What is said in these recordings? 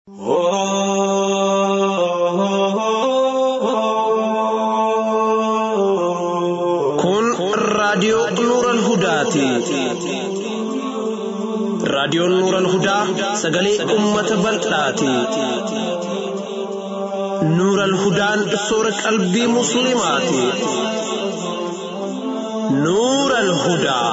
Kun raadiyoo Nuural Hudaati. Raadiyoon Nuural Hudaa sagalee uummata bal'aati. Nuural Hudaan soora qalbii Musliimaati. Nuural Hudaa.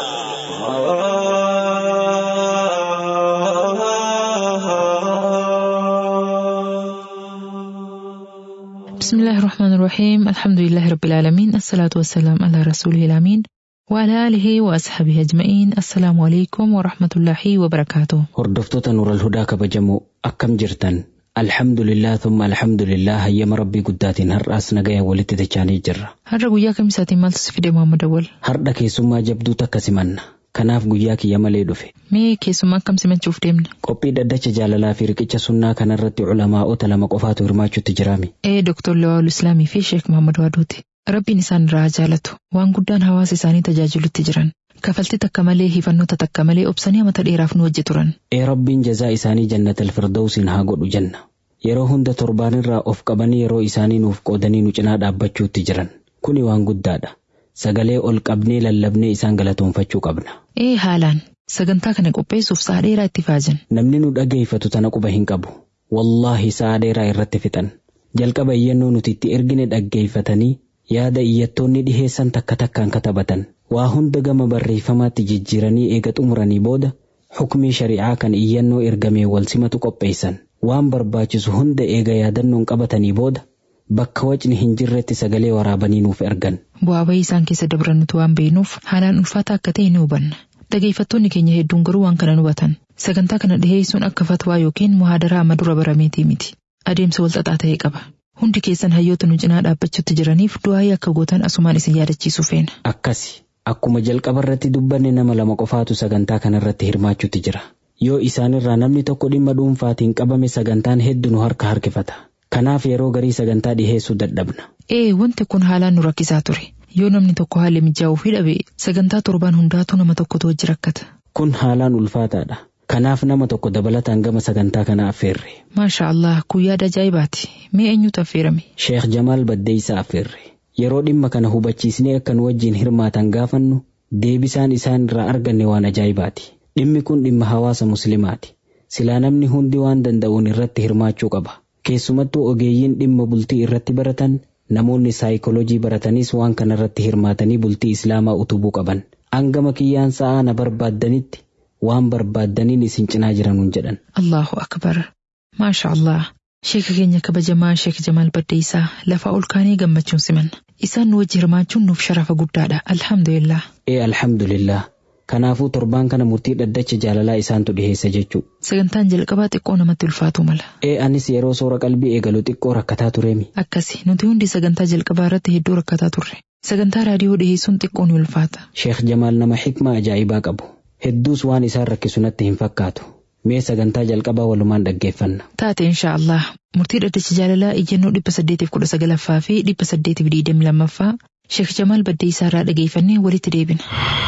بسم الله الرحمن الرحيم الحمد لله رب العالمين الصلاة والسلام على رسوله الأمين وعلى آله وأصحابه أجمعين السلام عليكم ورحمة الله وبركاته Hordoftoota Nuural Hudaa kabajamoo akkam jirtan alhamdulillah thumma alhamdulillah hayyama rabbii guddaatiin har'aas nagaya walitti dachaanii jirra. har'a guyyaa kamisaatiin maaltu si fide Muhammad Awwal Har'a keessummaa jabduu takka simanna. Kanaaf guyyaa kiyya malee dhufe. mee keessummaa akkam simachuuf deemna Qophii dhaddacha jaalalaa fi riqicha sunnaa kanarratti culamaa'ota lama qofaatu hirmaachuutti jiraami. ee Dr. Lawal Islaamii fi Sheek Muhammad Waaduuti rabbiin isaan irraa haa jaalatu waan guddaan hawaasa isaanii tajaajilutti jiran kafaltii takka malee hifannoota takka malee obsanii amata dheeraaf nu wajji turan Ee rabbiin jazaa isaanii jannatal firdawsiin haa godhu jenna. Yeroo hunda torbaanirraa of qabanii yeroo isaanii nuuf qoodanii nu cinaa dhaabbachuutti jiran. Kuni waan guddaadha. Sagalee ol qabnee lallabnee isaan galatoonfachuu qabna. ee haalaan sagantaa kana qopheessuuf sa'a dheeraa itti faajan Namni nu dhageeffatu tana quba hin qabu. Wallaahi sa'a dheeraa irratti fixan. Jalqaba iyyannoo nuti itti ergine dhaggeeffatanii yaada iyyattoonni dhiheessan takka takkaan katabatan. Waa hunda gama barreeffamaatti jijjiiranii eega xumuranii booda hukmii shari'aa kan iyyannoo ergamee wal simatu qopheessan. Waan barbaachisu hunda eega yaadannoon qabatanii booda bakka wacni hin jirretti sagalee waraabanii nuuf ergan. bu'aa bahii isaan keessa dabran nuti waan beeknuuf haalaan ulfaata akka ta'e ni hubanna dhageeffattoonni keenya hedduun garuu waan kana ni hubatan sagantaa kana dhiheessuun akka fatwaa yookiin muhaadaraa amma dura barameetii miti adeemsa walxaxaa ta'e qaba hundi keessan hayyoota nu cinaa dhaabbachuutti jiraniif du'aayii akka gootan asumaan isin yaadachiisuu feena Akkasi akkuma jalqaba irratti dubbanne nama lama qofaatu sagantaa kanarratti hirmaachuutti jira. Yoo isaanirraa namni tokko dhimma dhuunfaatiin qabame sagantaan hedduu nu harka harkifata. Kanaaf yeroo garii sagantaa dhiheessuu dadhabna. ee wanti kun haalaan nu rakkisaa ture yoo namni tokko haalli mijaa'uu fi dhabe sagantaa torbaan hundaatu nama tokkotu wajji rakkata Kun haalaan ulfaataadha. Kanaaf nama tokko dabalataan gama sagantaa kana affeerre. maasha Allah kun yaada ajaa'ibaati mee eenyutu affeerame Sheekh Jamaal Baddeeysaa affeerre. Yeroo dhimma kana hubachiisnee akka nu wajjin hirmaatan gaafannu deebisaan isaan irraa arganne waan ajaa'ibaati. Dhimmi kun dhimma hawaasa muslimaati. Silaa namni hundi waan danda'uun irratti hirmaachuu qaba. Keessumattuu ogeeyyiin dhimma bultii irratti baratan namoonni saayikoloojii baratanis waan kana irratti hirmaatanii bultii islaamaa utubuu qaban. Angama kiyyaan sa'aa na barbaaddanitti waan barbaaddaniin isin cinaa jiranuun jedhan. Allahu akbar maasha Allah sheeka keenya kabajamaa sheek Jamaal Baddeessaa lafaa ol kaanee gammachuun simanna isaan nu wajji hirmaachuun nuuf sharafa guddaadha alhamdulillah Ee alhamdulillah. Kanaafuu torbaan kana murtii dhaddacha jaalalaa isaantu dhiheessa jechuu. sagantaan jalqabaa xiqqoo namatti ulfaatu mala Ee anis yeroo soora qalbii eegalu xiqqoo rakkataa tureemi. akkasi nuti hundi sagantaa jalqabaa irratti hedduu rakkataa turre sagantaa raadiyoo dhiheessuun xiqqoo ni ulfaata Sheekh Jamaal nama xikmaa ajaa'ibaa qabu. Hedduus waan isaan rakkisu natti hin fakkaatu. Mee sagantaa jalqabaa walumaan dhaggeeffanna. taate insha Allah murtii dhaddacha jaalalaa iyyannoo dhibba saddeetiif kudha sagalaffaa fi dhibba saddeetiif digdami lammaffaa sheek Jamaal Baddeessaa irraa dhageeffannee walitti deebina.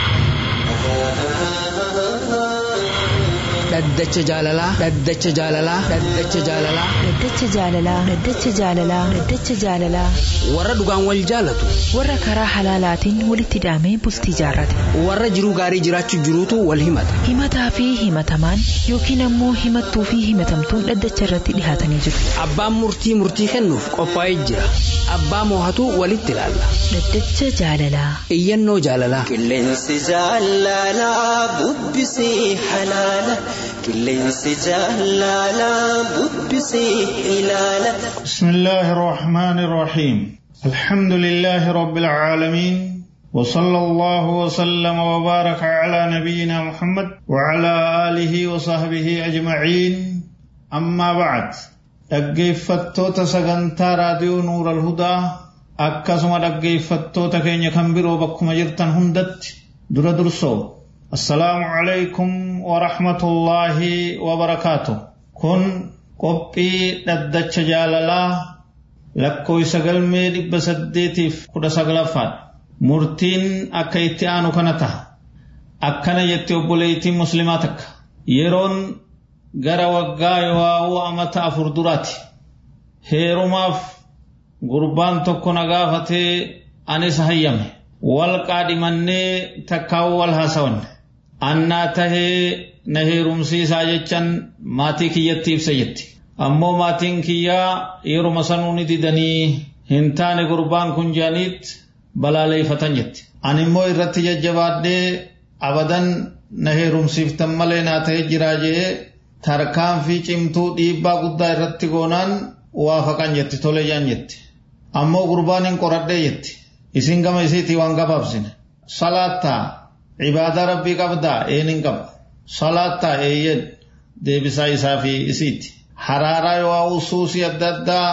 dhaddacha jaalalaa dhaddacha jaalalaa dhaddacha jaalalaa Dhaddacha jaalalaa Dhaddacha jaalalaa Dhaddacha jaalalaa warra dhugaan wal jaalatu warra karaa halaalaatiin walitti hidhamee bultii jaarrate warra jiruu gaarii jiraachuu jiruutu wal himata himataa fi himatamaan yookiin ammoo himattuu fi himatamtuun dhaddacha irratti dhihaatanii jiru abbaan murtii murtii kennuuf qophaa'ee jira abbaa moohatu walitti ilaalla Dhaddacha jaalalaa iyyannoo jaalalaa Qilleensi jaalalaa bubbisii halaala. Qilleensi jaalalaa bubbisii ilaala. بسم الله الرحمن الرحيم الحمد لله رب العالمين وصلى الله وسلم وبارك على نبينا محمد وعلى آله وصحبه أجمعين أما بعد dhaggeeffattoota sagantaa raadiyoo nuura alhudaa akkasuma dhaggeeffattoota keenya kan biroo bakkuma jirtan hundatti dura dursoo assalaamu calaykum warahmatullaahi wabarakaatu kun qophii dhaddacha jaalalaa lakkoofsa galmee dhibba saddeetiif kudha saglaffaadha murtiin akka itti aanu kana taha akkana jette obboleettiin muslimaa takka yeroon gara waggaa yoo amata afur duraati heerumaaf gurbaan tokko na gaafatee anis hayyame wal qaadhimannee takkaa'uu wal haasawanne annaa tahee na heerumsiisaa jechan maatii kiyyatti ibsa jetti ammoo maatiin kiyyaa yeruma sanuu ni didanii hin taane gurbaan kun jedhaniit balaaleeffatan jetti ani immoo irratti jajjabaadhee abadan na heerumsiiftan malee naa ta'e jiraa jee tarkaanfii cimtuu dhiibbaa guddaa irratti goonaan waafaqan jetti tole jaan jetti ammoo gurbaan hin qoradhee jetti isin gama isiitii waan gabaabsine salaattaa ibaadaa rabbii qabdaa een hin qaba salaattaa eeyyen deebisaa isaa fi isiiti haraaraa yoo suusii adda addaa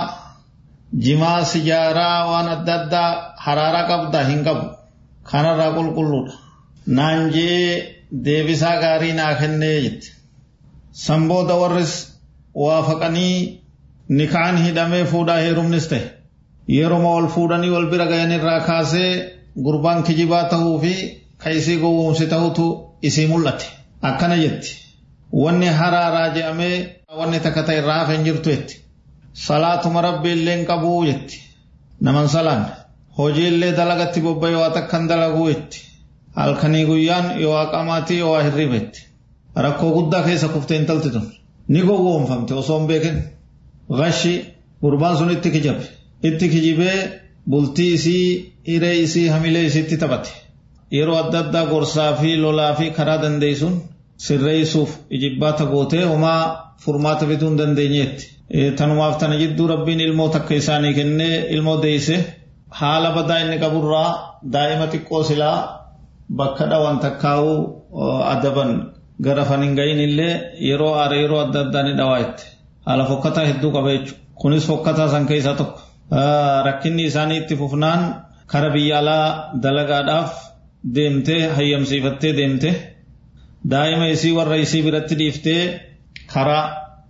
jimaa sijaaraa waan adda addaa haraaraa qabdaa hin qabu kanarraa qulqulluudha naan jee deebisaa gaarii naa kennee jette san booda warris waafaqanii nikaan hidhamee fuudhaa heerumnis ta'e yeroma wal fuudhanii wal bira gayan irraa kaasee gurbaan kijibaa tahuu fi ka isii gowwoomsi tahutu isii mul'ate akkana jetti wanni haraaraa je'amee wanni takka ta'e irraa hafe hin jirtu jetti salaatuma rabbi illee hin qabuu jetti naman salaan hojii illee dalagatti bobba'e waa takkan dalaguu jetti halkanii guyyaan yoo qamaatii yoo hirriba jetti rakkoo guddaa keessa kuftee intalti tun ni gowwoomfamte osoo hin beekin gashi gurbaan sun itti kijabe itti kijibee bultii isii hiree isii hamilee isiitti taphate yeroo adda addaa gorsaa fi lolaa fi karaa dandeessuun sirreessuuf ijibbaata gootee homaa furmaata bituu hin dandeenyeetti. Tanumaaf tana jidduu rabbiin ilmoo takka isaanii kennee ilmoo deeyse haala badaa inni qaburraa daa'ima xiqqoo silaa bakka dhawan takkaa'uu adaban gara fanin gahin illee yeroo aare yeroo adda addaa ni dhawaa'itte. Haala fokkataa hedduu qaba jechuudha. Kunis fokkataa san keessaa tokko. Rakkinni isaanii itti fufnaan kara biyya alaa dalagaadhaaf deemtee hayyamsiifattee deemte daa'ima isii warra isii biratti dhiiftee karaa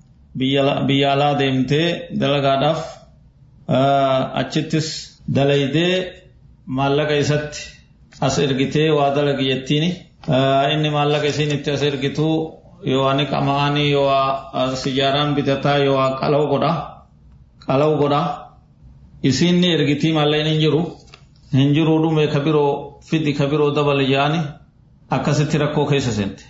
biyya alaa deemtee dalagaadhaaf achittis dalaydee maallaqa isatti as ergitee waa dalagi jettiini inni maallaqa isiin itti as ergituu yoo ani qama'anii yoo sijaaraan bitataa yoo qalaw godha qalaw godha isiin ni ergitii maallaqni hin jiru hin jiruu dhume ka biroo fidi ka biroo dabale jaani akkasitti rakkoo keessa seente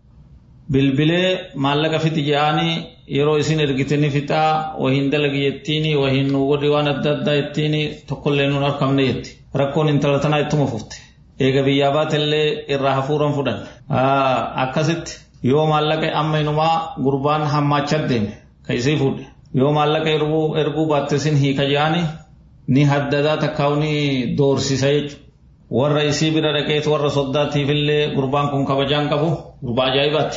bilbilee maallaqa fidi jaanii yeroo isin ergite ni fixaa wahiin dalagi jettiini wahiin nu godhi waan adda addaa jettiini tokkollee nuun harkamne jetti rakkoon intala tanaa ittuma fufte eega biyyaa baatellee irraa hafuuran fudhan akkasitti yoo maallaqa amma inumaa gurbaan hammaachaa deeme ka isii fuudhe yoo maallaqa erguu erguu baatte sin hiika jaani ni haddadaa takkaa'u ni doorsisa jechuudha. Warra isii bira dhaqeetu warra soddaatiifillee gurbaan kun kabajaan qabu gurbaa ajaa'ibaati.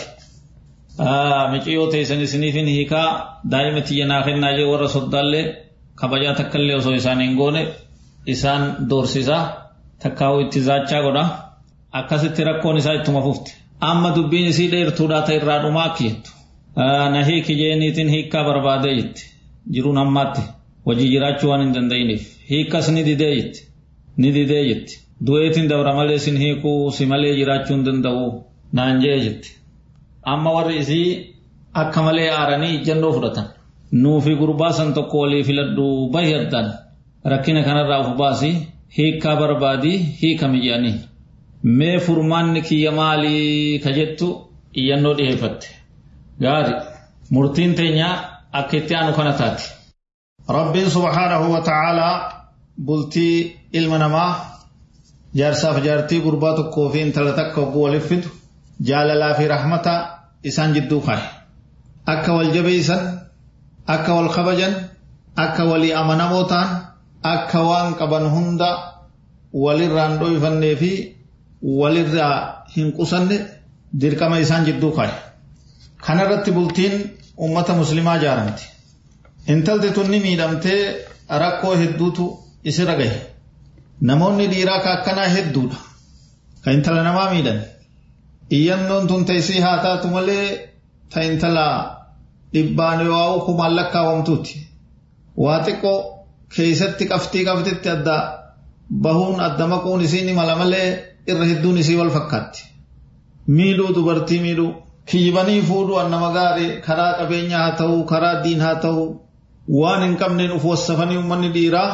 Micciyoo teessan isiniifin hiikaa daa'ima tiyya naa kennaa jee warra soddaallee kabajaa takkallee osoo isaan hin goone isaan doorsisaa takkaa'u itti zaachaa godha. Akkasitti rakkoon isaa ittuma fufte. Amma dubbiin isii dheertuudhaa ta'e irraa dhumaa akki jettu. Na hiiki jeeniitiin hiikkaa barbaadee jetti. Jiruun ammaatti. hojii jiraachuu waan hin danda'iniif hiikkas ni didee jetti ni didee jetti du'eetiin dabra malee sin hiikuu si malee jiraachuu hin danda'u naan jee jetti amma warri isii akka malee aaranii ijjannoo fudhatan nuufi gurbaa san tokko walii filadhu bahi addaan rakkina kanarraa of baasii hiikkaa barbaadii hiikami jedhaniin mee furmaanni kiyya maalii ka jettu iyyannoo dhiyeeffatte gaari murtiin teenyaa akka itti aanu kana taati. Rabbiin subhaanahu wa ta'aalaa bultii ilma namaa jaarsaaf jaartii gurbaa tokkoo fi intala takka hogguu waliif fidu jaalalaa fi rahmata isaan jidduu kaa'e. Akka wal jabeessan, akka wal kabajan, akka walii amanamoo ta'an, akka waan qaban hunda walirraan dhoofannee fi walirraa hin qusanne dirqama isaan jidduu kaa'e. Kanarratti bultiin uummata muslimaa ijaaramti. Intalti tun ni miidhamtee rakkoo hedduutu isirra gahe. Namoonni dhiiraa ka akkanaa hedduudha. Ka intala namaa miidhan. Iyyannoon tun teessii haa taatu malee ta intala dhibbaan yoo kumaan lakkaawamtuuti. Waa xiqqoo keessatti qabxii qabxitti adda bahuun adda maquun isiin mala malee irra hedduun isii wal fakkaatti. Miidhuu dubartii miidhuu kijibanii fuudhu annama gaarii karaa qabeenyaa haa ta'u karaa diin haa ta'u waan hin qabneen uf wassafanii uummanni dhiiraa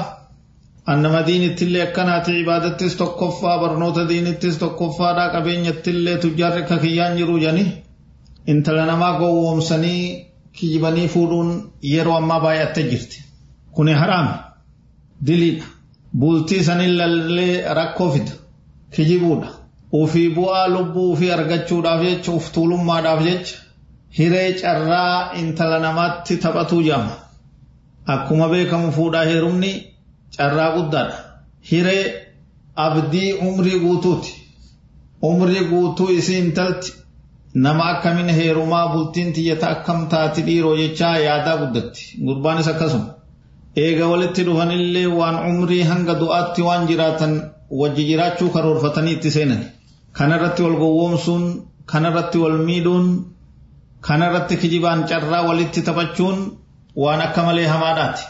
annama diinittillee akkanaati ibaadattis tokkoffaa barnoota diinittis tokkoffaadhaa qabeenyattillee tujjaarri akka kiyyaan jiru janii intala namaa gowwoomsanii kijibanii fuudhuun yeroo ammaa baay'attee jirti kuni haraami diliidha bultii saniin lallee rakkoo fida kijibuudha ufii bu'aa lubbuu ufii argachuudhaaf jecha uf tuulummaadhaaf jecha hiree carraa intala namaatti taphatuu jaama akkuma beekamu fuudhaa heerumni carraa guddaadha hiree abdii umrii guutuuti umrii guutuu isii intalti nama akkamiin heerumaa bultiin tiyyata akkam taati dhiiroo jechaa yaadaa guddatti gurbaanis akkasuma eega walitti dhufanillee waan umrii hanga du'aatti waan jiraatan wajji jiraachuu karoorfatanii itti seenan kanarratti wal gowwoomsuun kanarratti wal miidhuun kanarratti kijibaan carraa walitti taphachuun waan akka malee hamaadhaati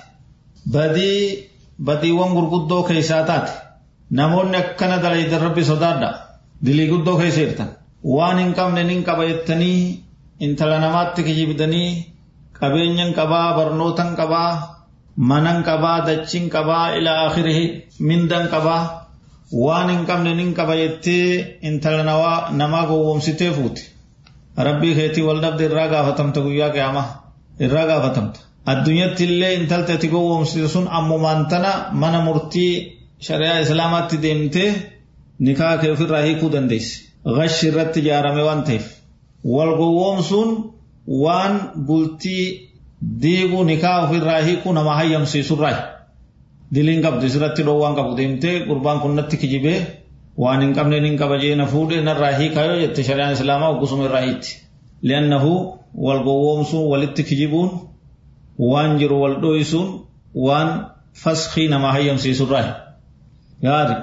badii badiiwwan gurguddoo keessaa taate namoonni akkana dalaydan rabbi sodaadha dilii guddoo keessa jirtan waan hin qabne nin qaba jettanii intala namaatti kijibdanii qabeenyan qabaa barnootan qabaa manan qabaa dachiin qabaa ila akhirihi mindan qabaa waan hin qabne nin qaba jettee intala namaa gowwoomsitee fuuti rabbii keetii wal dhabde irraa gaafatamta guyyaa qiyaamaa irraa gaafatamta addunyatti illee intalti ati gowwoomsite sun ammumaan tana mana murtii shari'aa islaamaatti deemtee nikaa kee ofirraa hiikuu dandeessi gashi irratti ijaarame waan ta'eef wal gowwoomsuun waan bultii diiguu nikaa ofirraa hiikuu nama hayyamsiisurraa diliin qabdu isirratti dhoowwaan qabu deemtee gurbaan kun natti kijibee waan hin qabne nin qaba jeena fuudhe narraa hiikaa yoo jette shari'aan islaamaa oggusuma irraa hiitti li'annahu wal gowwoomsuun walitti kijibuun waan jiru wal dho'isuun waan faskii nama hayyamsiisurraa gaari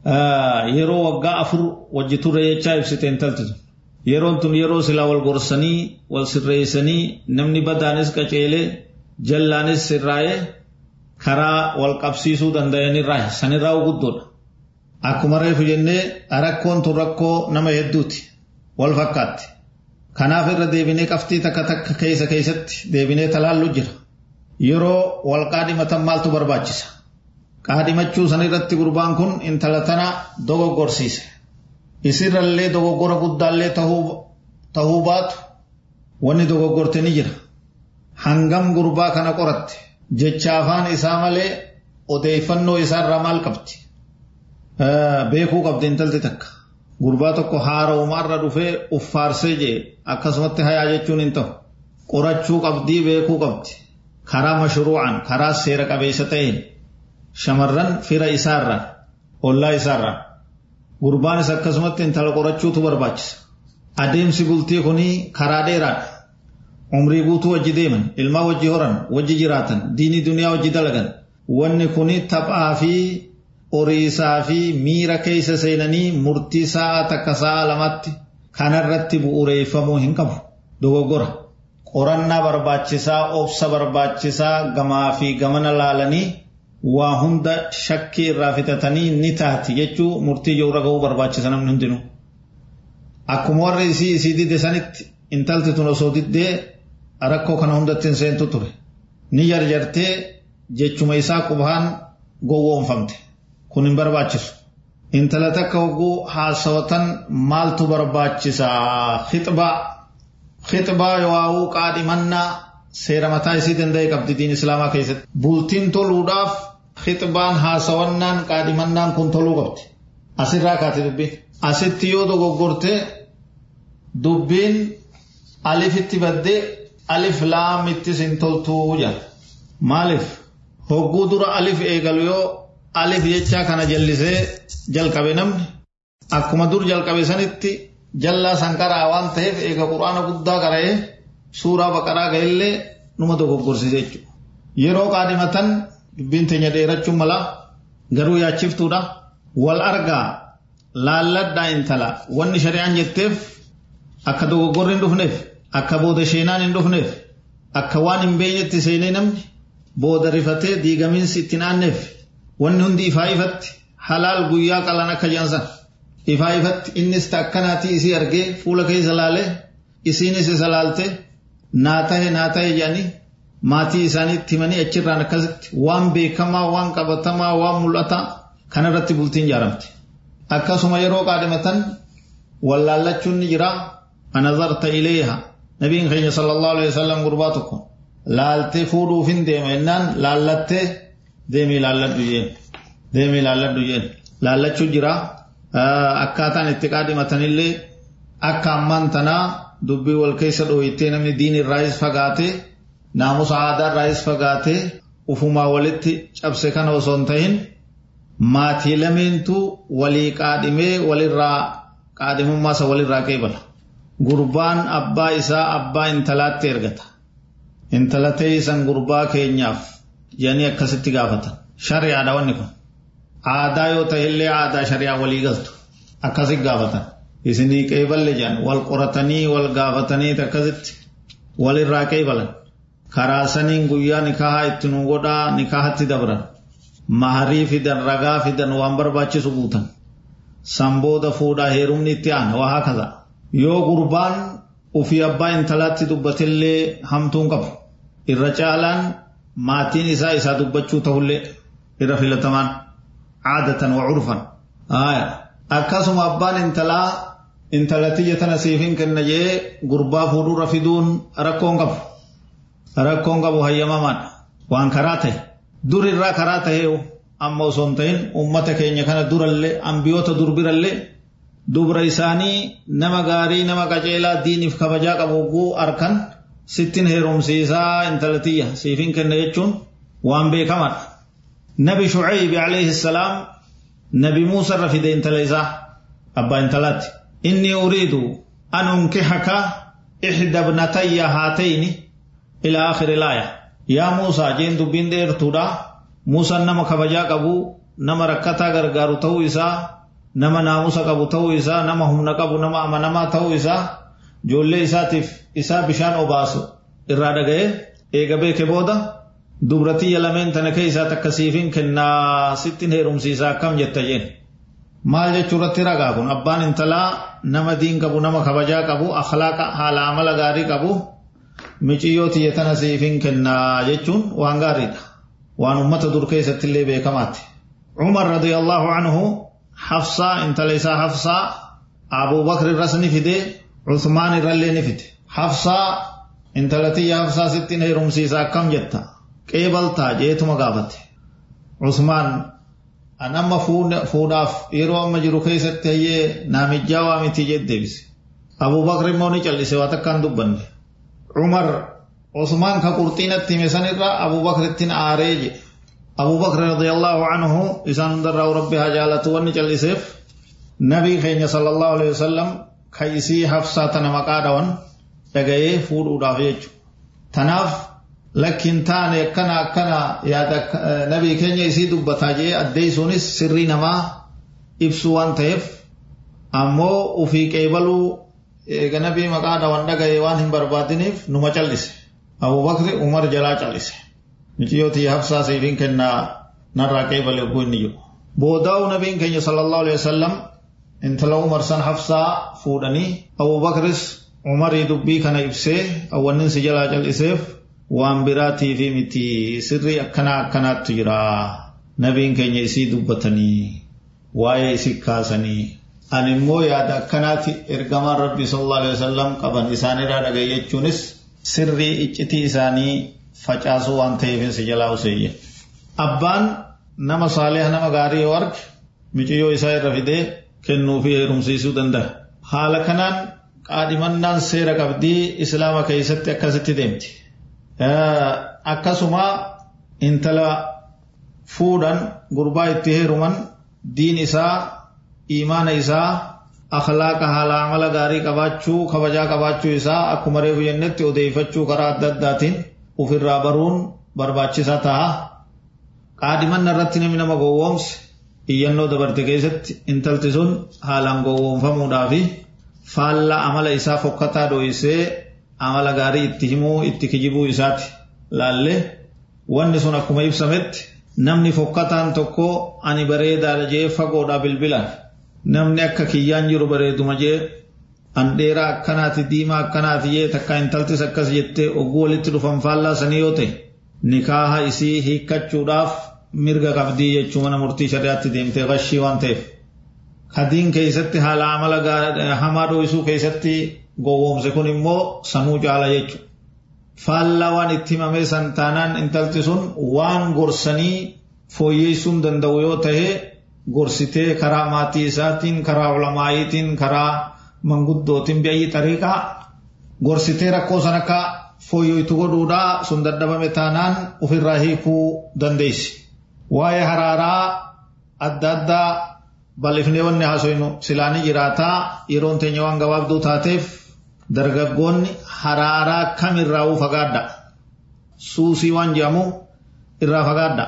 yeroo waggaa afur wajji turre jechaa ibsite intalti tun yeroon tun yeroo silaa wal gorsanii wal sirreessanii namni badaanis qaceelee jallaanis sirraa'ee karaa wal qabsiisuu danda'anirraa sanirraa guddoodha. Akkuma reefu jennee rakkoon tun rakkoo nama hedduuti wal fakkaatti. Kanaaf irra deebinee qabxii takka takka keessa keessatti deebinee talaallu jira. Yeroo wal qaadhimatan maaltu barbaachisa? Qaadhimachuu sanirratti gurbaan kun intala tana dogoggorsiise. Isirrallee dogoggora guddaallee tahuu baatu wanni dogoggorte ni jira. Hangam gurbaa kana qoratte jecha afaan isaa malee odeeffannoo isaarraa maal qabdi? Beekuu qabdi intalti takka. Gurbaa tokko haara uumaarra dhufee uffaarsee jee akkasumatti hayaa jechuun hin ta'u. Qorachuu qabdii beekuu qabdi. Karaa mashruucan karaa seera qabeessa ta'een shamarran fira isaarraa ollaa isaarraa gurbaanis akkasumatti intala qorachuutu barbaachisa. Adeemsi bultii kunii karaa dheeraadha. Umrii guutuu wajji deeman, ilmaa wajji horan, wajji jiraatan, diinii duniyaa wajji dalagan. Wanni kuni taphaa fi horiisaa fi miira keessa seenanii murtii sa'a takka sa'a lamatti kanarratti bu'uureeffamuu hin qabu. Dogoggora. Qorannaa barbaachisaa, obsa barbaachisaa gamaa fi gamana laalanii waa hunda shakkii irraa fixatanii ni taati jechuu murtii ijoo irra ga'uu barbaachisa namni hundinuu. Akkuma warri isii isii didde sanitti intalti tun osoo diddee rakkoo kana hundatti hin seentu ture. Ni jarjartee jechuma isaa qubaan gowwoomfamte. Kun hin barbaachisu. Intala takka hogguu haasawatan maaltu barbaachisaa? Hixbaa. Hixbaa yoo qaadhimannaa seera mataa isii danda'e qabdi diin islaamaa keessatti. Bultiin toluudhaaf hixbaan haasawannaan qaadhimannaan kun toluu qabdi. Asirraa kaate dubbiin. Asitti yoo dogoggorte dubbiin alifitti baddee alif laamittis hin toltuu jira. Maaliif? Hogguu dura alif eegalu yoo alif jechaa kana jallisee jalqabe namni akkuma dur jalqabe sanitti jallaa sanqaraa waan ta'eef eega quraana guddaa qara'ee suuraa baqaraa ga'ellee numa dogoggorsiise jechuudha. Yeroo qaadhimatan dubbiin teenya dheerachuun mala garuu yaachiftuudha. Wal argaa laalladhaa intala wanni shari'aan jetteef akka dogoggorri hin dhufneef akka booda sheenaan hin dhufneef akka waan hin beeknetti seenee namni booda rifatee diigamiinsi itti naanneef wanni hundi ifaa ifatti halaal guyyaa qalan akka jansan ifaa ifatti innis akkanaati isii argee fuula keessa laalee isiinis isa laalte naa tahe naa tahe jedhanii maatii isaaniitti himanii achirraan akkasitti waan beekamaa waan qabatamaa waan mul'ataa kanarratti bultiin ijaaramte. Akkasuma yeroo qaadhimatan wallaallachuun ni jira anazarta ileeha nabiin keenya sallallahu alaihi wasallam gurbaa tokko laaltee fuudhuuf hin deema jennaan laallattee deemii laalladhu jeen deemii laalladhu jeen laallachuu jira akkaataan itti qaadhimatanillee akka ammaan tanaa dubbii wal keessa dhooyittee namni diin irraayis fagaatee naamusa aadaa irraayis fagaatee ufumaa walitti cabse kana osoo hin ta'in maatii lameentu walii qaadhimee walirraa qaadhimummaa isa walirraa qeebala. Gurbaan abbaa isaa abbaa intalaatti ergata. Intala teessan gurbaa keenyaaf jedhanii akkasitti gaafatan. Shari'aadha wanni kun. Aadaa yoo ta'e illee aadaa shari'aa walii galtu. Akkasitti gaafatan. Isinii qeeballe jedhan wal qoratanii wal gaafatanii akkasitti walirraa qeebalan. Karaa saniin guyyaa nikahaa itti nu godhaa nikahatti dabran. Maharii fidan ragaa fidan waan barbaachisu guutan. Sanbooda fuudhaa heerumni itti aana waa hakaza. Yoo gurbaan ufii abbaa intalaatti dubbatillee hamtuun qabu. Irra caalaan maatiin isaa isaa dubbachuu ta'ullee irra filatamaan aadatan wa curfan. Akkasuma abbaan intalaa intalatiyya tana siifin kenna jee gurbaa fuudhurra fiduun rakkoon qabu. Rakkoon qabu hayyamamaadha. Waan karaa ta'e. Dur irraa karaa ta'ee amma osoo hin ta'in uummata keenya kana durallee ambiyoota durbirallee dubra isaanii nama gaarii nama qajeelaa diiniif kabajaa qabu oguu arkan sittin heerumsiisaa intalatiyya siifin kenna jechuun waan beekamaadha. Nabi Shucaybi alayhi salaam nabi Muusa irra fide intala isaa abbaa intalaatti. Inni uriidu an unkihaka ixda ibnatayya haatayni ila akhiri laaya. Yaa Muusaa jeen dubbiin dheertuudha. Muusaan nama kabajaa qabu nama rakkataa gargaaru ta'uu isaa nama naamusa qabu ta'uu isaa nama humna qabu nama amanamaa ta'uu isaa ijoollee isaatiif isaa bishaan obaasu irraa dhaga'ee eega beeke booda dubratiyya lameen tana keessaa takka siifin kennaa sittin heerumsiisaa akkam jetta jeen. Maal jechuu irratti ragaa kun abbaan intalaa nama diin qabu nama kabajaa qabu akhlaaqa haala amala gaarii qabu miciyyoo tiyya tana siifin kennaa jechuun waan gaariidha. Waan ummata dur keessatti illee beekamaatti. Umar radiyallahu anhu Hafsaa intala isaa Hafsaa Abuu Bakr irras ni fide Usmaan irrallee ni fide. Hafsaa intala tiyya Hafsaa sittin heerumsiisa akkam jetta. Qeebaltaa jeetuma gaafate. Usmaan an amma fuudhaaf yeroo amma jiru keessatti hayyee naamijjaa waa miti jee deebise. Abuu Bakr immoo ni callise waa takkaan dubbanne. Umar Usmaan ka qurxiinatti hime sanirraa Abuu Bakrittiin aaree jedhe. Abuu Bakr radiyallahu anhu isaan hundarraa rabbi haa jaalatu wanni calliseef nabii keenya sallallahu alaihi wasallam ka isii hafsaa tana maqaa dhawan dhaga'ee fuudhuudhaaf jechuudha. Tanaaf lakkiin taane akkana akkana yaada nabii keenya isii dubbataa jee addeessuunis sirrii namaa ibsu waan ta'eef ammoo ufii qeebaluu eega nabii maqaa dhawan dhaga'ee waan hin barbaadiniif numa callise. Abuu Bakri Umar jalaa callise. Miciyyooti hafsaa siifin kennaa narraa qeebale oguu inni jiru. Boodaa'u nabiin keenya sallallahu alaihi wasallam intala Umar san hafsaa fuudhanii Abuu Bakris Umarii dubbii kana ibsee awwannin si jalaa calliseef waan biraatii fi miti sirrii akkanaa akkanaattu jira. Nabiin keenya isii dubbatanii waa'ee isii kaasanii ani immoo yaada akkanaati ergamaan rabbi sallallahu alaihi wasallam qaban isaanirraa dhagaye jechuunis sirrii iccitii isaanii facaasuu waan ta'eef si jalaa useeyye. Abbaan nama saaliha nama gaarii yoo arge miciyyoo isaa irra fidee kennuu fi heerumsiisuu danda'a. Haala kanaan qaadhimannaan seera qabdii islaama keessatti akkasitti deemti. Akkasuma intala fuudhan gurbaa itti heeruman diin isaa imaana isaa akhlaaqa haala amala gaarii qabaachuu kabajaa qabaachuu isaa akkuma reefu jennetti odeeffachuu karaa adda addaatiin ofirraa baruun barbaachisaa ta'a. Qaadhimanna irratti namni nama gowwoomse iyyannoo dabarte keessatti intalti sun haalaan gowwoomfamuudhaa fi faallaa amala isaa fokkataa dho'isee amala gaarii itti himuu itti kijibuu isaati laallee wanni sun akkuma ibsametti namni fokkataan tokko ani bareedaadha jee fagoodhaa bilbilaan namni akka kiyyaan jiru bareeduma jee an dheeraa akkanaati diimaa akkanaati jee takka intaltis akkas jettee ogguu walitti dhufan faallaa sanii yoo ta'e nikaaha isii hiikkachuudhaaf mirga qabdii jechuu mana murtii shari'aatti deemtee qashii waan ta'eef. Kadiin keessatti haala amala hamaa dho'isuu keessatti gowwoomse kun immoo sanuu caala jechuudha. Faallaa waan itti himamee san taanaan intalti sun waan gorsanii fooyyeessuu danda'u yoo ta'e gorsitee karaa maatii isaatiin karaa ulamaayitiin karaa manguddootiin bi'ayyii xariiqaa gorsitee rakkoo san akka fooyyoytu godhuudhaa sun dadhabame taanaan ofirraa hiikuu dandeessi. Waa'ee haraaraa adda addaa bal'ifnee wanni haasofnu silaanii jiraataa yeroon teenya waan gabaabduu taateef dargaggoonni haraaraa kamirraa fagaadha. Suusii waan jedhamu irraa fagaadha.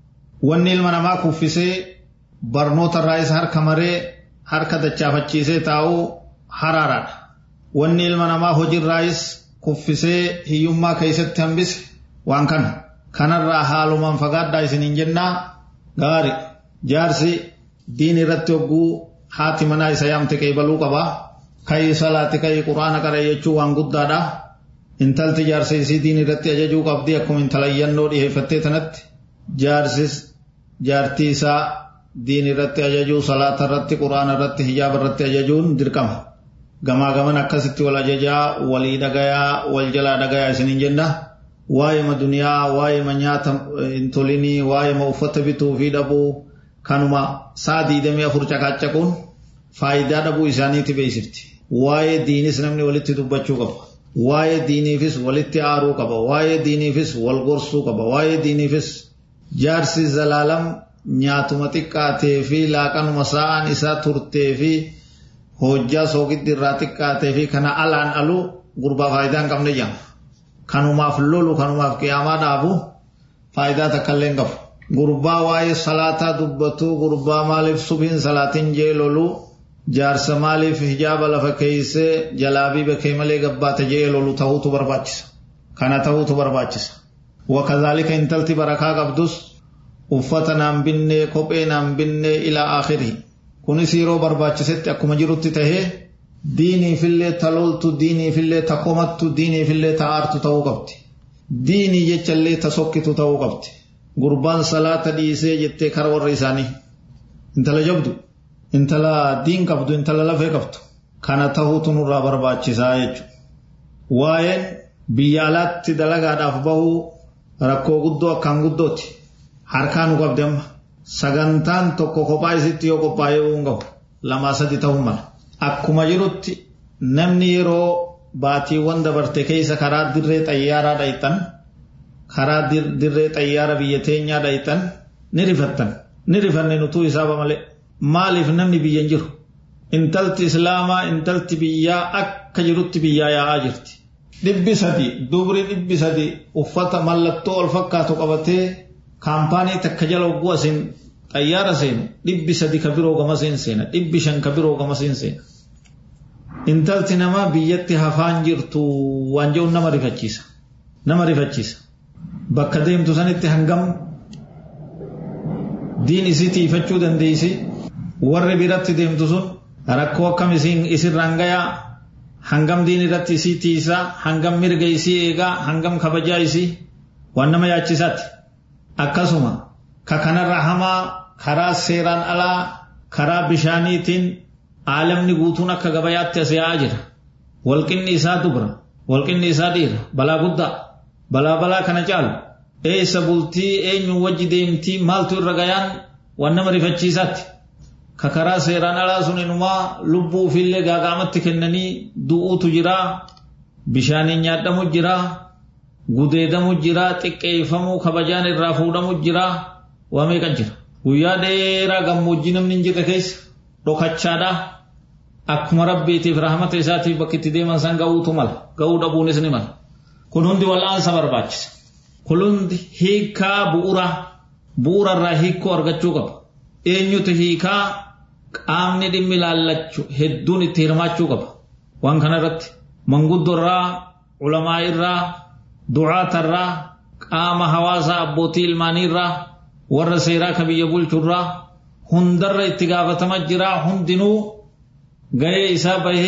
Wanni ilma namaa kuffisee barnoota irraa isa harka maree harka dachaafachiisee taa'uu haraaraadha. Wanni ilma namaa hojiirraayis kuffisee hiyyummaa keessatti hambise waan kana. Kanarraa haalumaan fagaadhaa isiniin jennaa gaari jaarsi diin irratti hogguu haati manaa isa yaamte qeebaluu qabaa. Kayii salaati kayii quraana qara jechuun waan guddaadha. Intalti jaarsa isii diin irratti ajajuu qabdi akkuma intala iyyannoo dhiyeeffattee tanatti jaarsis jaartii isaa diin irratti ajajuu salaata irratti quraana irratti hijaaba irratti ajajuun dirqama. Gamaa gaman akkasitti wal ajajaa walii dhagayaa wal jalaa dhagayaa isiniin jenna. Waa'ee duniyaa waa'ee nyaata hin tolinii waa'ee uffata bituu fi dhabuu kanuma saa diidamii afur caqaacaquun faayidaa dhabuu isaaniiti beeksifti. Waa'ee diinis namni walitti dubbachuu qaba. Waa'ee diiniifis walitti aaruu qaba. Waa'ee diiniifis wal gorsuu qaba. Waa'ee diiniifis jaarsi zalaalam nyaatuma xiqqaatee fi laaqanuma sa'aan isaa turtee fi hojjaa soogiddi irraa xiqqaatee fi kana alaan aluu gurbaa faayidaa hin qabne jedhama. Kanumaaf lolu kanumaaf qiyaamaa dhaabu faayidaa takka illee hin qabu. Gurbaa waa'ee salaataa dubbatu gurbaa maaliif subiin salaatiin jee lolu jaarsa maaliif hijaaba lafa keeysee jalaabii bakee malee gabbaata jee lolu ta'uutu barbaachisa. Kana ta'uutu barbaachisa. Wakazaalika intalti barakaa qabdus uffata naan binnee kophee naan binnee ilaa akhirii. Kunis yeroo barbaachisetti akkuma jirutti tahee diiniifillee taloltu diiniifillee ta komattu diiniifillee ta aartu ta'uu qabdi. Diinii jechallee ta sokkitu ta'uu qabdi. Gurbaan salaata dhiisee jettee kara warra isaanii. Intala jabdu. Intala diin qabdu intala lafee qabdu. Kana ta'uutu nurraa barbaachisaa jechuudha. Waa'een biyya alaatti dalagaadhaaf bahuu rakkoo guddoo akkaan guddooti. Harkaa nu qabdi amma. Sagantaan tokko kophaa isitti yoo qophaa'ee hin gahu lamaa sadi ta'uu mala. Akkuma jirutti namni yeroo baatiiwwan dabarte keessa karaa dirree xayyaaraa dhayitan karaa dirree xayyaara biyya teenyaa dhayitan ni rifattan. Ni rifanne nutuu isaaba malee. Maaliif namni biyya hin jiru? Intalti Islaamaa intalti biyyaa akka jirutti biyyaa yaa'aa jirti. Dhibbi sadi dubri dhibbi sadi uffata mallattoo ol fakkaatu qabatee kaampaanii takka jala hogguu asiin xayyaara seenu dhibbi sadi ka biroo gama seen seena dhibbi shan ka biroo gama seen seena. Intalti namaa biyyatti hafaan jirtu waan jedhu nama rifachiisa. Nama rifachiisa. Bakka deemtu sanitti hangam diin isii tiifachuu dandeessi warri biratti deemtu sun rakkoo akkam isirraan gayaa hangam diin irratti isii tiisaa hangam mirga isii eegaa hangam kabajaa isii waan nama yaachisaati. Akkasuma ka kanarra hamaa karaa seeraan alaa karaa bishaaniitiin aalamni guutuun akka gabayaatti as yaa'aa jira. Walqinni isaa dubra, walqinni isaa dhiira, balaa guddaa, balaa balaa kana caalu. Eessa bultii eenyu wajji deemtii maaltu irra gayaan waan nama rifachiisaatti. Ka karaa seeraan alaa sun inumaa lubbuu ofiillee gaagaamatti kennanii du'uutu jiraa, bishaaniin nyaadhamu jiraa, gudeedamu jiraa, xiqqeeffamuu kabajaan irraa fuudhamu jiraa, waa meeqa jira. Guyyaa dheeraa gammoojjii namni hin jirre keessa dhokachaadhaa. Akkuma rabbiitiif rahmata isaatiif bakki itti deeman san ga'uutu mala. Ga'uu dhabuunis ni mala. Kun hundi wal'aansa barbaachisa. Kun hundi hiikaa bu'uuraa bu'uurarraa hiikoo argachuu qaba. Eenyutu hiikaa qaamni dhimmi ilaallachu hedduun itti hirmaachuu qaba. Waan kana irratti manguddoorraa, ulamaa irraa, du'aatarraa, qaama hawaasaa abbootii ilmaaniirraa, warra seeraa ka biyya bulchurraa hundarra itti gaafatama jiraa hundinuu gahee isaa bahee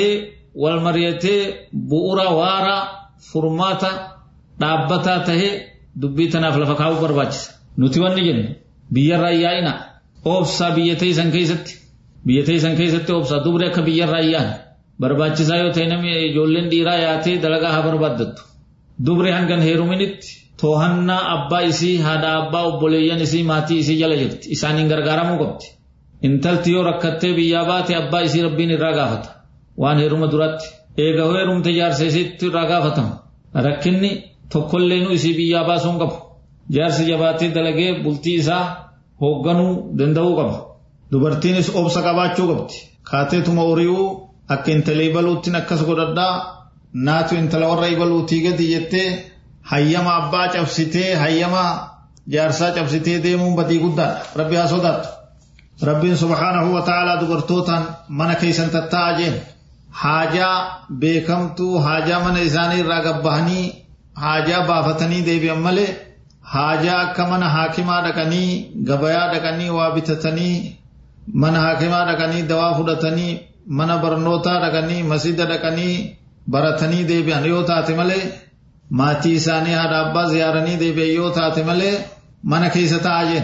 wal mari'atee bu'ura waara furmaata dhaabbataa tahee dubbii tanaaf lafa kaa'uu barbaachisa. Nuti wanni jennu biyyarraa yaa'ina oobsaa biyya teessan keessatti biyya teessan keessatti oobsaa dubri akka biyyarraa yaa'an barbaachisaa yoo ta'e namni ijoolleen dhiiraa yaatee dalagaa haa barbaaddattu. Dubri hangan heeruminitti toohannaa abbaa isii haadha abbaa obboleeyyan isii maatii isii jala jirti isaaniin gargaaramuu qabdi. Intalti yoo rakkattee biyyaa baate abbaa isii rabbiin irraa gaafata. Waan heeruma duratti eega heerumte jaarsa isiitti irraa gaafatama. Rakkinni tokkollee nu isii biyyaa baasuu hin qabu. Jaarsi jabaatee dalagee bultii isaa hoogganuu danda'uu qaba. Dubartiinis obsa qabaachuu qabdi. Kaateetuma horiiwuu akka intala ibaluuttiin akkas godhadhaa naatu intala warra ibaluutii gadi jettee hayyama abbaa cabsitee hayyama jaarsaa cabsitee deemuun badii guddaadha. Rabbi haa sodaattu. Rabbiin subhaanahu wa ta'aalaa dubartootaan mana keessan tattaa'a jeen. Haajaa beekamtuu haajaa mana isaanii irraa gabbahanii haajaa baafatanii deebi'an malee haajaa akka mana haakimaa dhaqanii gabayaa dhaqanii waa bitatanii mana haakimaa dhaqanii dawaa fudhatanii mana barnootaa dhaqanii masjida dhaqanii baratanii deebi'an yoo taate malee maatii isaanii haadha abbaa ziyaaranii deebi'an yoo taate malee mana keessa taa'aa jeen.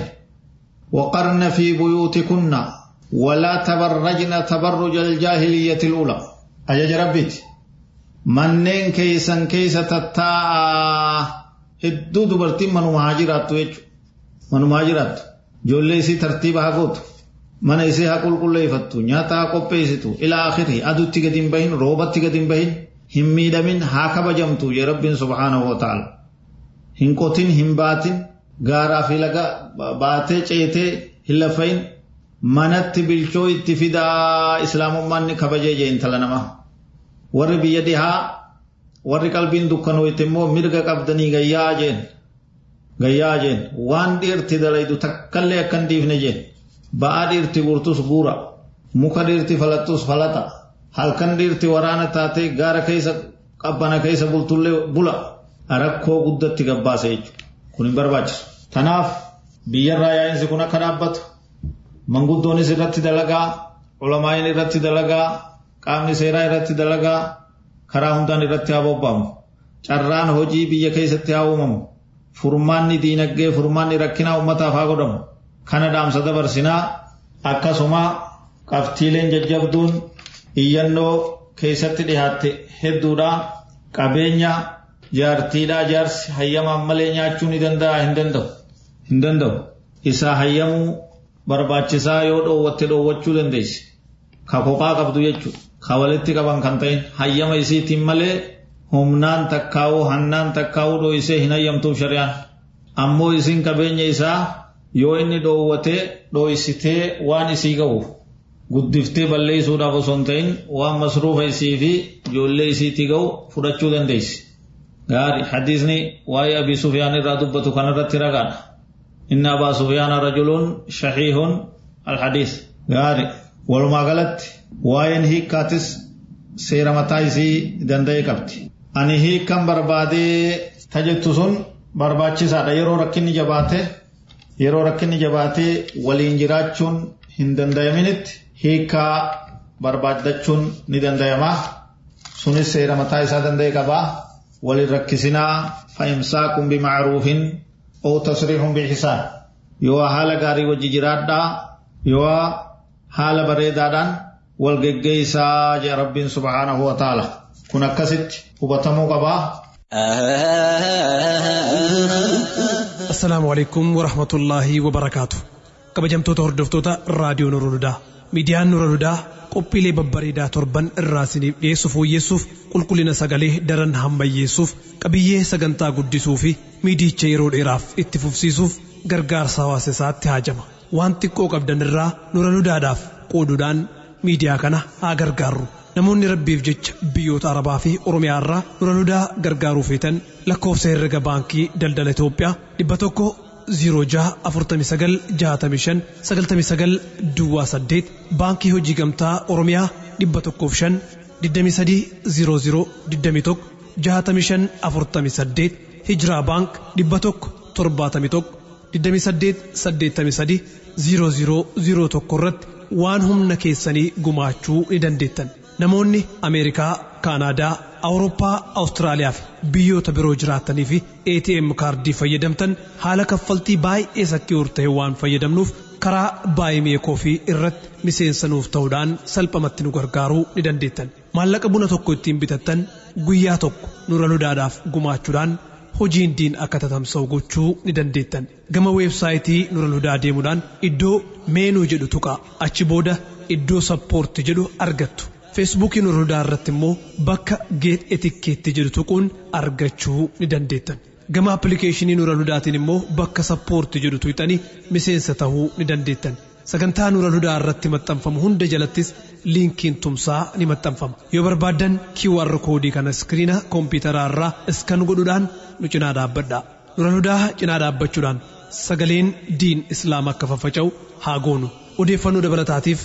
وقرن في بيوتكن ولا تبرجن تبرج الجاهلية الأولى أجج ربيت manneen keessan keessa tattaa'a hedduu dubartiin manumaa jiraattu jechuudha. Manumaa jiraattu. Ijoollee isii tartiiba haa gootu. Mana isii haa qulqulleeffattu. Nyaata haa qopheessitu. Ilaa akhiri aduutti gadi hin bahin, roobatti gadi hin bahin, hin miidhamin haa kabajamtu jee Rabbiin subhaanahu wa ta'ala. Hin qotin, hin baatin, gaaraa fi laga baatee ceetee hin lafayin manatti bilchoo itti fidaa islaamummaan ni kabajee jee intala namaa. warri biyya dhihaa warri qalbiin dukkanooyte immoo mirga qabdanii gayyaa jeen gayyaa jeen waan dhiirti dalaydu takkallee akkan dhiifne jeen ba'aa dhiirti guurtus guura muka dhiirti falattus falata halkan dhiirti waraana taatee gaara keessa qabbana keessa bultullee bula rakkoo guddatti gabbaasa jechuudha kun hin barbaachisu. Tanaaf biyyarraa yaa'insi kun akka dhaabbatu manguddoonis irratti dalagaa ulamaayin irratti dalagaa qaamni seeraa irratti dalagaa karaa hundaan irratti haa bobba'amu. Carraan hojii biyya keessatti haa uumamu. Furmaanni diinagdee furmaanni rakkinaa uummataaf haa godhamu. Kana dhaamsa dabarsinaa akkasuma qabxiileen jajjabduun iyyannoo keessatti dhihaatte hedduudha. Qabeenya jaartiidhaa jaarsi hayyamaan malee nyaachuu ni danda'a hin danda'u. Hin danda'u. Isaa hayyamuu barbaachisaa yoo dhoowwatte dhoowwachuu dandeessi. Ka kophaa qabdu jechuudha. Ka walitti qaban kan ta'in hayyama isiitiin malee humnaan takkaa'uu hannaan takkaa'uu dho'isee hin hayyamtuuf shari'aan. Ammoo isin qabeenya isaa yoo inni dhoowwatee dho'isitee waan isii ga'uuf guddiftee balleessuudhaaf osoo hin ta'in waan masruufa isii fi ijoollee isiitii ga'u fudhachuu dandeessi. Gaari hadiisni waa'ee Abii Sufyaan irraa dubbatu kanarratti ragaadha. Inni Abaa Sufyaan rajuluun shahiihun alhadiis. Gaari walumaa galatti waa'een hiikkaatis seera mataa isii danda'e qabdi. Ani hiikkan barbaadee tajettu sun barbaachisaadha yeroo rakkinni jabaate yeroo rakkinni jabaatee waliin jiraachuun hin danda'aminitti hiikkaa barbaadachuun ni danda'ama. Sunis seera mataa isaa danda'e qabaa. Waliin rakkisinaa fa'imsaakun bimacruufin oo tasriixun biixisaan. Yoo haala gaarii wajji jiraadhaa yoo haala bareedaadhaan wal geggeessaa jee rabbiin subhaanahu wa ta'ala. Kun akkasitti hubatamuu qabaa. Assalaamu alaikum wa rahmatullaahi wa barakaatu. Kabajamtoota hordoftoota raadiyoo Nura Ludaa. Miidiyaan Nura Ludaa qophiilee babbareedaa torban irraa isiniif dhiyeessu fooyyessuuf qulqullina sagalee daran hammayyeessuuf qabiyyee sagantaa guddisuu fi miidicha yeroo dheeraaf itti fufsiisuuf gargaarsa hawaasa isaatti haajama. Waan xiqqoo qabdan irraa Nura Ludaadhaaf qooduudhaan miidiyaa kana haa gargaarru. Namoonni rabbiif jecha biyyoota Arabaa fi Oromiyaa irraa Nura Ludaa gargaaruu feetan lakkoofsa herrega baankii daldala Itoophiyaa dhibba tokko 06496599 Duwwaa 8 baankii hojii gamtaa Oromiyaa 105 2300 21 6548 Hijiraa baank 171 2883 0001 irratti waan humna keessanii gumaachuu ni dandeettan. namoonni ameerikaa kaanaadaa awurooppaa awustiraaliyaa fi biyyoota biroo jiraatanii fi atm kaardii fayyadamtan haala kaffaltii baay'ee sakki'uur ta'e waan fayyadamnuuf karaa baay'ee koofii irratti miseensa nuuf ta'uudhaan salphamatti nu gargaaruu ni dandeettan maallaqa buna tokko ittiin bitattan guyyaa tokko nura ludaadhaaf gumaachuudhaan hojiin diin akka tatamsa'u gochuu ni dandeettan gama weebsaayitii nura ludaa deemuudhaan iddoo meenuu jedhu tuqaa achi booda iddoo sappoorti jedhu argattu feesbuukii nura ludaa irratti immoo bakka geet etikkeetti jedhu tuquun argachuu ni dandeettan gama appilikeeshinii nura ludaatiin immoo bakka sappoorti jedhu tuqxanii miseensa ta'uu ni dandeettan sagantaa nura ludaa irratti maxxanfamu hunda jalattis liinkiin tumsaa ni maxxanfama yoo barbaaddan QR koodii kana iskiriina koompitaraa irraa iskan godhuudhaan nu cinaa dhaabbadha nura ludaa cinaa dhaabbachuudhaan sagaleen diin islaam akka faffaca'u haa goonu odeeffannoo dabalataatiif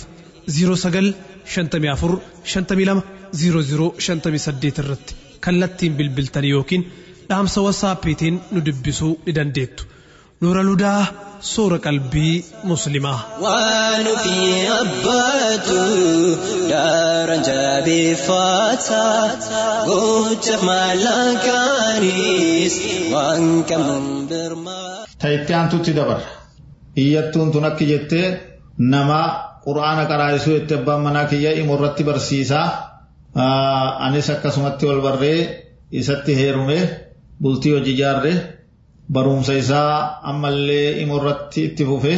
0954520058 irratti kallattiin bilbiltanii yookiin dhaamsa wasaappiitiin nu dubbisuu ni dandeettu nura ludaa soora qalbii muslimaa waan ofii abbaatu daara jabeeffata gocha maallaqaanis waan qabuun birmaa. Ta'itti aantutti dabarra. Iyyattuun tun akka jettee nama quraana qaraasisuu itti abbaan manaa kiyya immoo irratti barsiisaa. Anis akkasumatti wal barree isatti heerume bultii hojii ijaarre barumsa isaa ammallee immoo irratti itti fufe.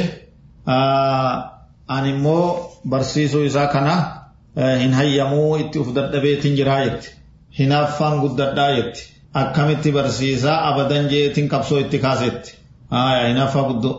Ani immoo barsiisuu isaa kana hin hayyamuu itti uf dadhabeetiin jiraa jetti. Hinaaffaan guddadhaa jetti. Akkamitti barsiisaa abadan jeetiin qabsoo itti kaasetti. Hinaaffaa guddoo.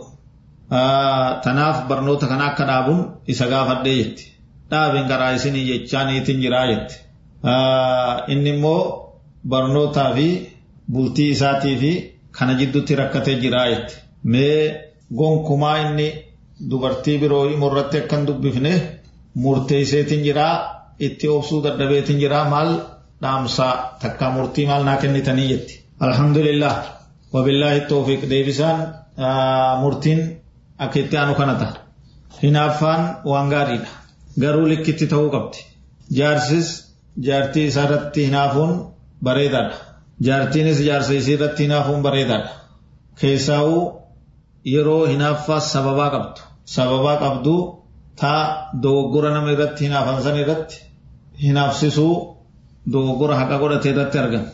Tanaaf barnoota kana akka dhaabuun isa gaafadhee jetti. Dhaabeen karaa isinii jechaaniitiin jiraa jetti. Inni immoo barnootaa fi bultii isaatii fi kana jidduutti rakkatee jiraa jetti. Mee gonkumaa inni dubartii biroo immoo irratti akkan dubbifne murteesseetiin jiraa itti obsuu dadhabeetiin jiraa maal dhaamsaa takkaa murtii maal naa kennitanii jetti. Alhamdulillah wabillaahi toofiq deebisaan murtiin akka itti aanu kana ta'a. Hinaaffaan waan gaariidha. Garuu likkitti ta'uu qabdi. Jaarsis jaartii isaa irratti hinaafuun bareedaadha. Jaartiinis jaarsa isii irratti hinaafuun bareedaadha. Keessaa'uu yeroo hinaaffaas sababaa qabdu. Sababaa qabdu taa dogoggora nama irratti hinaafan san irratti hinaafsisuu dogoggora haqa godhate irratti argan.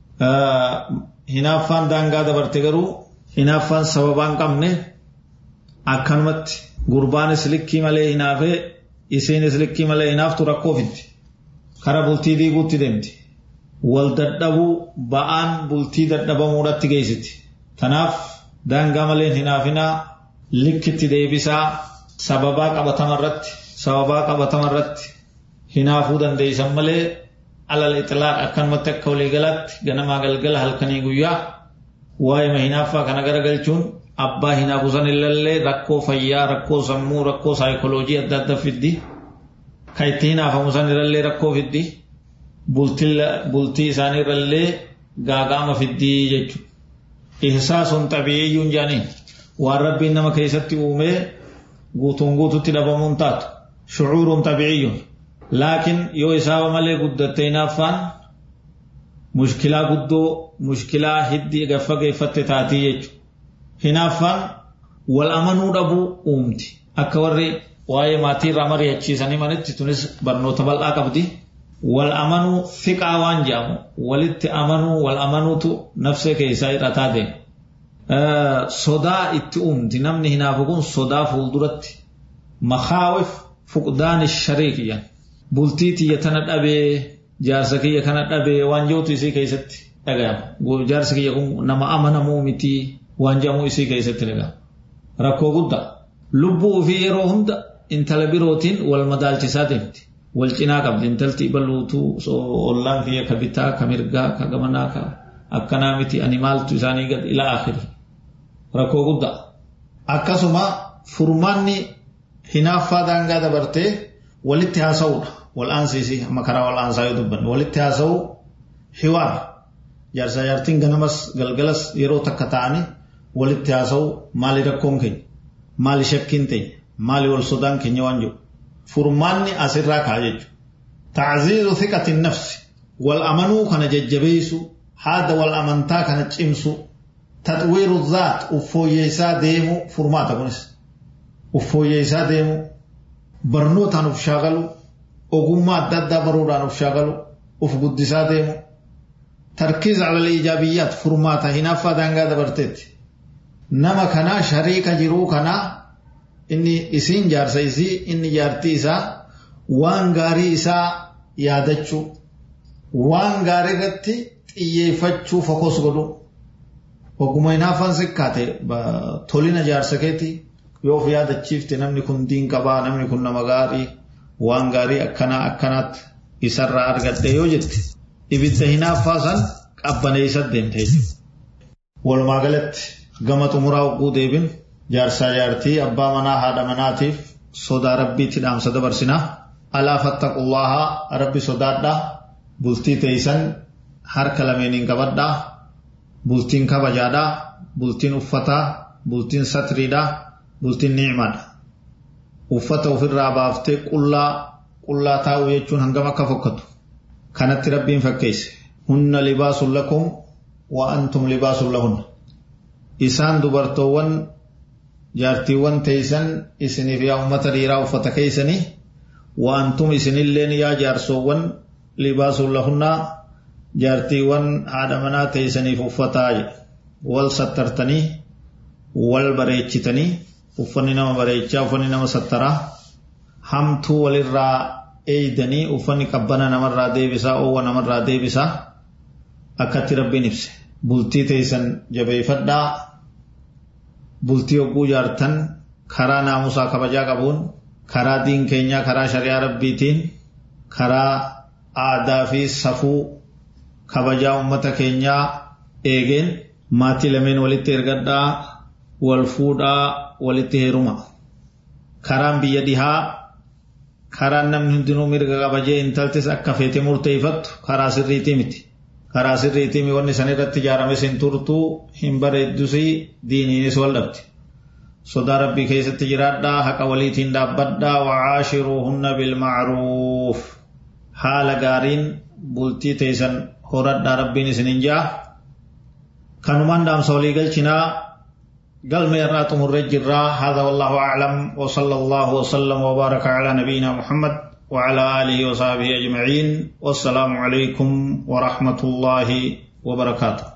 Hinaaffaan daangaa dabarte garuu hinaaffaan sababaa hin qabne akkanumatti gurbaanis likkii malee hinaafee isiinis likkii malee hinaaftu rakkoo fiddi. Kara bultii diiguutti deemti. Wal dadhabuu ba'aan bultii dadhabamuudhatti geessiti. Tanaaf daangaa malee hinaafinaa likkitti deebisaa sababaa qabatamarratti sababaa qabatamarratti hinaafuu dandeessan malee alal ixilaa akkanumatti akka waliigalaatti ganamaa galgala halkanii guyyaa waa'ee hinaaffaa kana garagalchuun abbaa hinaafu san illee rakkoo fayyaa rakkoo sammuu rakkoo saayikoloojii adda adda fiddi kan itti hinaafamu san irrallee rakkoo fiddi bultii isaanii irrallee gaagaama fiddii jechuudha. ihsaasun xabiiyyuun jaaniin waan rabbiin nama keessatti uumee guutuun guututti dhabamuun taatu shucuuruun xabiiyyuun laakiin yoo isaaba malee guddatte hinaaffaan mushkilaa guddoo mushkilaa hiddi gaffa geeffatte taatii jechuudha. Hinaaffaan wal amanuu dhabuu uumti akka warri waa'ee maatii irraa mari'achiisanii manitti tunis barnoota bal'aa qabdi. wal amanuu fiqaa waan jedhamu walitti amanuu wal amanuutu nafsee keessaa hidhataa deema. Sodaa itti uumti namni hinaafu kun sodaa fuulduratti makaawif fuqdaani shariik jedhan bultii tiyya tana dhabee jaarsa kiyya kana dhabee waan jedhutu isii keessatti dhagayama. Jaarsi kiyya kun nama amanamuu miti waan jedhamu isii keessatti dhagayama. Rakkoo guddaa lubbuu ofii yeroo hunda intala birootiin wal madaalchisaa deemti. wal cinaa qabdi intalti balluutuu ollaan kiyya ka bitaa ka mirgaa ka gamanaa ka akkanaa miti ani maaltu isaanii gad ila akhiri rakkoo guddaa akkasuma furmaanni hinaaffaa daangaa dabartee walitti haasa'uudha wal aansiisii amma karaa wal aansaa yoo dubbanne walitti haasa'uu hiwaar jaarsaa jaartiin ganamas galgalas yeroo takka ta'anii walitti haasa'uu maali rakkoon keenya maali shakkiin teenya maali wal sodaan keenya waan jiru furmaanni asirraa ka'a jechuudha. تعزيز ثقة النفس والأمن كان ججبيس هذا والأمنتا كان تشمس تطوير الذات أفو يسا ديمو فرماتا كنس أفو يسا ديمو برنوتا نفشاغلو أقوما دادا برورا نفشاغلو أف قدسا ديمو تركيز على الإيجابيات فرماتا هنا دانغا دبرتت نما كنا شريك جرو كنا إني إسين جارسا إسي إني جارتي إسا وان غاري إسا يادچو وان غاري رتي xiyyeeffachuu fokkos godhu oguma hinaafan sikkaate tolina jaarsa keeti yoo of yaadachiifte namni kun diin qabaa namni kun nama gaarii waan gaarii akkanaa akkanaatti isarraa argadhe yoo jette ibidda hinaaffaa san qabbaneessa deemte jechuudha. Walumaa galatti gama xumuraa oguu deebin jaarsaa jaartii abbaa manaa haadha manaatiif sodaa rabbiitti dhaamsa dabarsinaa alaa fattaqullaahaa rabbi sodaadhaa bultii teeysan harka lameeniin qabadhaa bultiin kabajaadhaa bultiin uffataa bultiin satriidhaa bultiin ni'imaadha uffata ofirraa baaftee qullaa qullaa taa'u jechuun hangam akka fokkatu kanatti rabbiin fakkeesse hunna libaasun lakum wa antum libaasun lahunna isaan dubartoowwan jaartiiwwan teeysan isiniif yaa ummata dhiiraa uffata keeysanii wa antum isinilleen yaa jaarsoowwan libaasun lahunnaa jaartiiwwan haadha manaa teeysaniif uffataa wal sattartanii wal bareechitanii uffanni nama bareechaa uffanni nama sattaraa hamtuu walirraa eeydanii uffanni qabbana namarraa deebisaa oowwa namarraa deebisaa akkatti rabbiin ibse bultii teeysan jabeeffadhaa bultii hogguu jaartan karaa naamusaa kabajaa qabuun karaa diin keenyaa karaa shari'aa rabbiitiin karaa aadaa fi safuu kabajaa ummata keenyaa eegeen maatii lameen walitti ergadhaa wal fuudhaa walitti heeruma karaan biyya dhihaa karaan namni hundinuu mirga kabajee intaltis akka feete murteeffattu karaa sirriitii miti karaa sirriitii wanni san irratti ijaarame sin turtuu hin bareeddusii diiniinis wal dhabdi sodaa rabbii keessatti jiraadhaa haqa waliitiin dhaabbadhaa wacaashiruuhunna bilmacruuf haala gaariin bultii teeysan horadhaa rabbiin isinin jaa kanumaan dhaamsa walii galchinaa قال يرى تمر الجرا هذا والله أعلم وصلى الله وسلم وبارك على نبينا محمد وعلى آله وصحبه أجمعين والسلام عليكم ورحمة الله وبركاته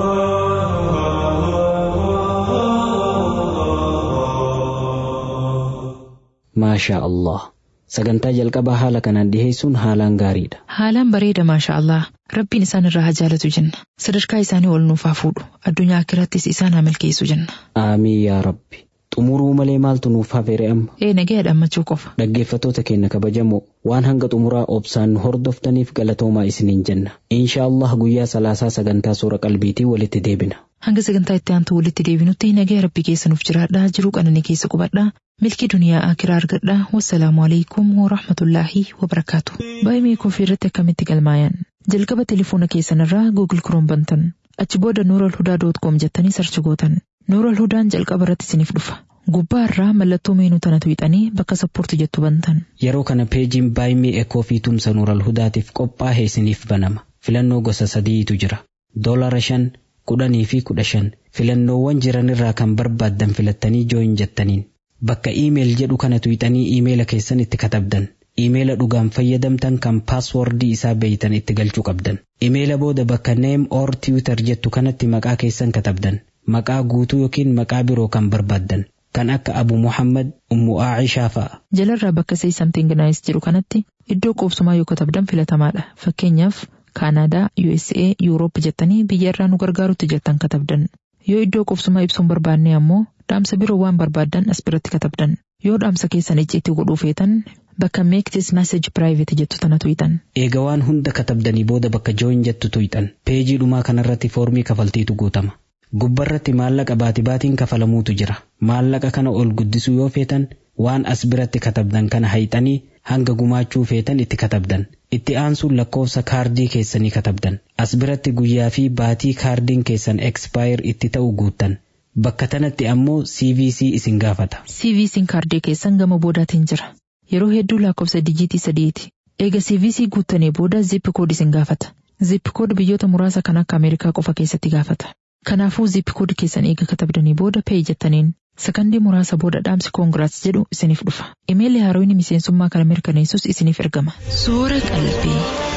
ما شاء الله sagantaa jalqabaa haala kanaan dhiheessuun haalaan gaariidha. Haalaan bareeda maasha Allah rabbiin isaan irraa haa jaalatu jenna sadarkaa isaanii ol nuuf haa fuudhu addunyaa akkirattis isaan haa milkeessu jenna. Aamiin yaa Rabbi. Xumuruu malee maaltu nuuf hafeere amma? Ee nagaya dhammachuu qofa. Dhaggeeffattoota keenya kabajamoo waan hanga xumuraa obsaan nu hordoftaniif galatoomaa isiniin jenna. Insha Allah guyyaa salaasaa sagantaa suura qalbiitii walitti deebina. Hanga sagantaa itti aantu walitti deebinutti nagaya rabbi keessa nuuf jiraadhaa jiruu qananii keessa qubadhaa milkii duniyaa akiraa argadhaa wassalaamu alaikum wa rahmatullaahi wa barakaatu. Baay'ee koofii irratti akkamitti galmaayan. Jalqaba telefoona keessanirraa Google Chrome bantan. Achi booda Nooral Hudaa doot koom jettanii sarchi gootan. Nooral Hudaan jalqaba irratti isiniif dhufa. Gubbaa irraa mallattoo meenuu tana tuqxanii bakka sappoorti jettu bantan. Yeroo kana peejiin baay'ee ekoo fi tumsa Nooral Hudaatiif qophaa'e isiniif banama. Filannoo gosa sadiitu jira. Doolara shan, kudhanii fi kudha shan. Filannoowwan jiran irraa kan barbaaddan filattanii jooyin jettaniin. Bakka iimeel jedhu kana tuqxanii iimeela keessan itti katabdan. Iimeela dhugaan fayyadamtan kan paaswordii isaa beeytan itti galchuu qabdan. Iimeela booda bakka neem or tiwitar jettu kanatti maqaa keessan katabdan. Maqaa guutuu yookiin maqaa biroo kan barbaaddan. Kan akka Abu Muhammad Ummu Aacishaa fa'a. Jalarraa bakka say something nice jedhu kanatti iddoo qubsumaa yoo katabdan filatamaadha. Fakkeenyaaf Kaanaadaa, USA, Yuuroop jettanii biyya irraa nu gargaarutti jettan katabdan. Yoo iddoo qubsumaa ibsuun barbaanne ammoo dhaamsa biroo waan barbaaddan as biratti katabdan. Yoo dhaamsa keessan icciitii godhuu feetan bakka make this message private jettu tana tuqxan. Eega waan hunda katabdanii booda bakka jooyin jettu tuqxan. Peejii dhumaa kanarratti foormii kafaltiitu guutama. Gubbarratti maallaqa baati baatiin kafalamuutu jira. Maallaqa kana ol guddisuu yoo feetan waan as biratti katabdan kana hayxanii hanga gumaachuu feetan itti katabdan. Itti aansuun lakkoofsa kaardii keessanii katabdan. As biratti guyyaa fi baatii kaardiin keessan expire itti ta'u guuttan. Bakka tanatti ammoo CVC isin gaafata. CVC'n kaardii keessan gama boodaatiin jira. Yeroo hedduu lakkoofsa dijiitii sadiiti. Eega CVC guuttanii booda zip kood isin gaafata. Zip kood biyyoota muraasa kan akka Ameerikaa qofa keessatti gaafata. Kanaafuu zip kood keessan eega katabdanii booda pay jettaniin sakandii muraasa booda dhaamsi koongiraats jedhu isiniif dhufa. Imeelli haarooyni miseensummaa kana mirkaneessus isiniif ergama. Soora qalbii.